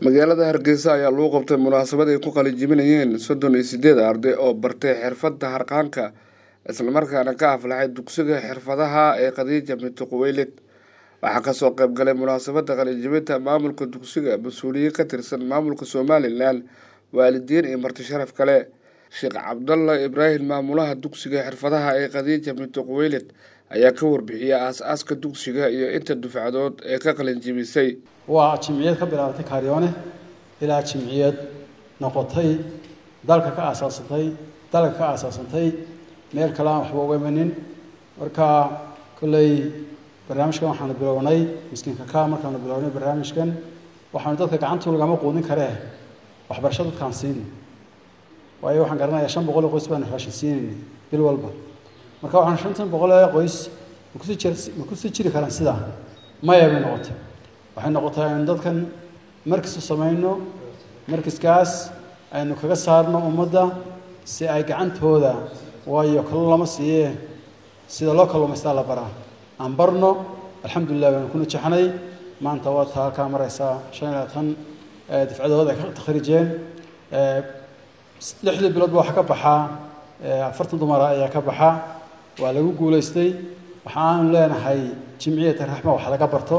magaalada hargeysa ayaa lagu qabtay munaasabad ay ku qalijibinayeen soddon iyo sideed arday oo bartay xirfadda harqaanka islamarkaana ka aflaxay dugsiga xirfadaha ee khadiija binti quweylid waxaa kasoo qayb galay munaasabadda qalijibinta maamulka dugsiga mas-uuliyiin ka tirsan maamulka somalilan waalidiin iyo marti sharaf kale sheekh cabdalla ibraahim maamulaha dugsiga xirfadaha ee khadiija binti quweylid ayaa ka warbixiyay aas-aaska dugsiga iyo inta dufcadood ee ka qalinjibisay waa jimciyad ka bilaabatay kaaryoone ilaa jimciyad noqotay dalka ka aasaasantay dalka ka aasaasantay meel kale aan waxba uga imanin marka kolley barnaamijkan waxaanu bilownay miskiinka ka markaanu bilownay barnaamijkan waxaanu dadka gacantu lagama quudin karee waxbarasho dadkaan siini waayo waxaan garanayaa shan boqol oo qoys baanu raashin siinayna bil walba marka waxaan shantan boqol ee qoys makusii jir ma kusii jiri karaan sidaa maya bay noqotay waxay noqotay aynu dadkan markis u samayno markiskaas aynu kaga saarno ummadda si ay gacantooda waayo kalluun lama siiye sida loo kalluumaystaa la baraa aan barno alxamdulilah baynu ku najaxnay maanta waa taa halkaa maraysaa shan iyo labaatan difcadood ay ka takhrijeen lixdii biloodba waxaa ka baxaa afartan dumara ayaa ka baxa waa lagu guulaystay waxaanu leenahay jimciyata raxma wax laga barto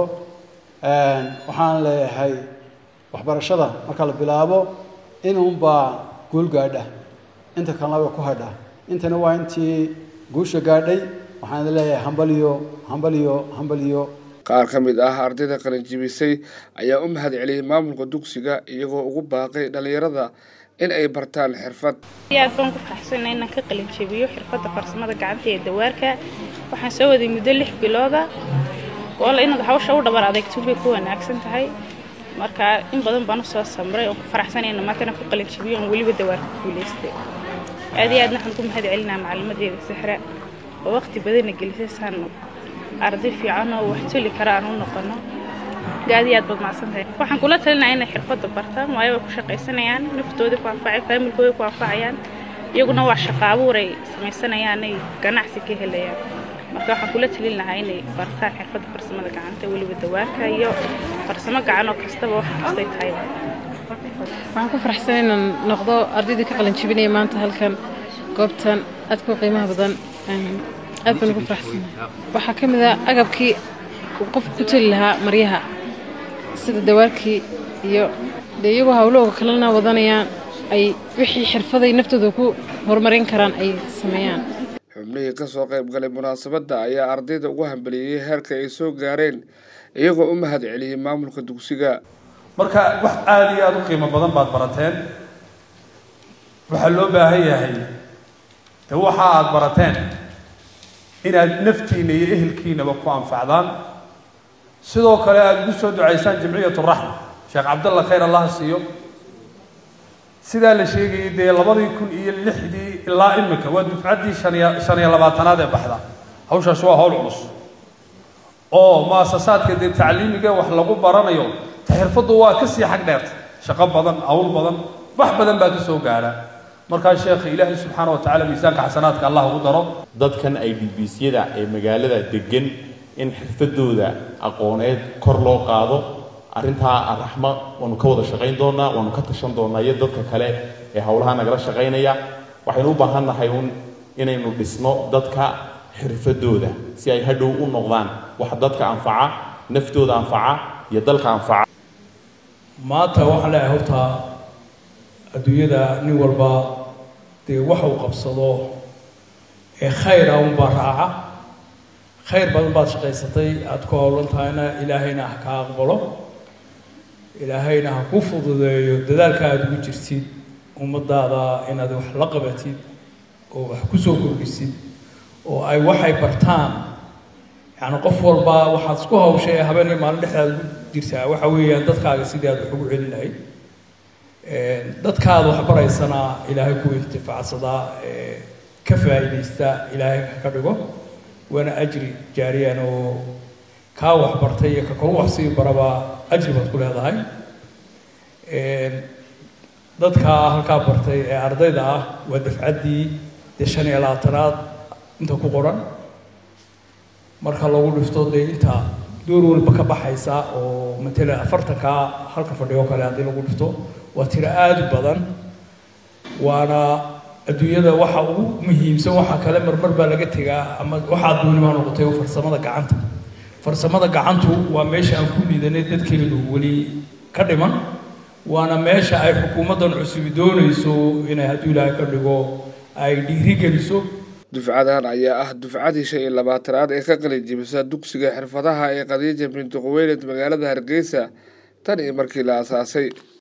waxaan leeyahay waxbarashada marka la bilaabo inuunbaa guul gaadha inta kalena way ku hadha intana waa intii guusha gaadhay waxaan leeyahay hambaliyo hambaliyo hambaliyo qaar ka mid ah ardayda qalinjibisay ayaa u mahad celiyey maamulka dugsiga iyagoo ugu baaqay dhallinyarada in ay bartaan xirfad aad baan ku faraxsana inaan ka qalinjabiyo xirfadda farsamada gacanta ee dawaarka waxaan soo waday muddo lix bilooda walla inaad hawsha u dhabar adeegto bay ku wanaagsan tahay marka in badan baan usoo samray oon ku faraxsanayna maantana ku qalinjabiyo oon weliba dawaarka guulaystay aad iyo aadna waxaan ku mahad celinaa macalimadeeda sixra oo waqti badanna gelisay saan arday fiican oo wax toli kara aan u noqono aad iyo aad baad macsantahay waxaan kula talinaya inay xirfadda bartaan waayo way ku shaqaysanayaan naftooda ku anfacay faamilkooda ku anfacayaan iyaguna waa shaqo abuur ay samaysanayaan ay ganacsi ka helayaan marka waxaan kula talin lahaa inay bartaan xirfadda farsamada gacanta weliba dawaarka iyo farsamo gacan oo kastaba wax kastay tahay waxaan ku faraxsan inaan noqdo ardaydii ka qalin jibinaya maanta halkan goobtan aadka u qiimaha badan aad baan ugu faraxsanahay waxaa ka mid ah agabkii uu qofka ku toli lahaa maryaha sida dawaarkii iyo dee iyagoo hawlahooga kalena wadanayaan ay wixii xirfaday naftooda ku horumarin karaan ay sameeyaan xubnihii kasoo qayb galay munaasabadda ayaa ardayda ugu hambeliyey heerka ay soo gaareen iyagoo u mahad celiyey maamulka dugsiga marka wax aada iyo aada u qiimo badan baad barateen waxaa loo baahan yahay de waxa aada barateen inaad naftiina iyo ehelkiinaba ku anfacdaan sidoo kale aada ugu soo ducaysaan jamciyat raxma sheekh cabdalla khayr allah siiyo sidaa la sheegayay dee labadii kun iyo lixdii ilaa imika waa dufcaddii shaniyo shan iyo labaatanaad ee baxda hawshaasi waa hawl culus oo muasasaadka dee tacliimiga wax lagu baranayo ta xirfaddu waa kasii xag dheerta shaqo badan hawl badan wax badan baa ka soo gaadha markaa sheekha ilaahay subxaana wa tacala miisaanka xasanaadka allah ugu daro dadkan ay dbiisyada ee magaalada degan in xirfadooda aqooneed kor loo qaado arrintaa araxma waanu ka wada shaqayn doonaa waanu ka tashan doonaa iyo dadka kale ee howlaha nagala shaqaynaya waxaynu u baahan nahay un inaynu dhisno dadka xirfadooda si ay hadhow u noqdaan wax dadka anfaca naftooda anfaca iyo dalka anfaca maanta waxaan leeyahay horta adduunyada nin walba dee wax uu qabsado ee khayra unbaa raaca khayr badan baad shaqaysatay aada ku howlan tahayna ilaahayna ha kaa aqbalo ilaahayna ha kuu fududeeyo dadaalka aada ugu jirtid ummadaada inaad wax la qabatid oo wax kusoo kordhisid oo ay waxay bartaan yacni qof walba waxaad isku hawshay ee habeenay maalin dhexdaad ugu jirtaa waxa weeyaan dadkaaga sidii aad wax ugu celin lahayd dadkaada wax baraysana ilaahay ku intifacsadaa ka faa'iidaysta ilaahay ka dhigo waana ajri jaariyan oo kaa wax bartay iyo ka kalu wax sii baraba ajri baad ku leedahay dadka halkaa bartay ee ardayda ah waa dafcaddii dee shan iyo labaatanaad inta ku qoran marka lagu dhifto dee inta door walba ka baxaysa oo matalan afartankaa halka fadhiyo kale haddii lagu dhifto waa tiro aada u badan waana adduunyada waxa ugu muhiimsan waxa kale marmar baa laga tegaa ama waxaa duunimaa noqotay oo farsamada gacanta farsamada gacantu waa meesha aan ku liidanay dadkeenu weli ka dhiman waana meesha ay xukuumaddan cusubi doonayso inay hadduu ilaahay ka dhigo ay dhiiri geliso dufcadan ayaa ah dufcadii shan iyo labaatanaad ee ka qalin jibisa dugsiga xirfadaha ee khadiija binti quweyled magaalada hargeysa tan iyo markii la aasaasay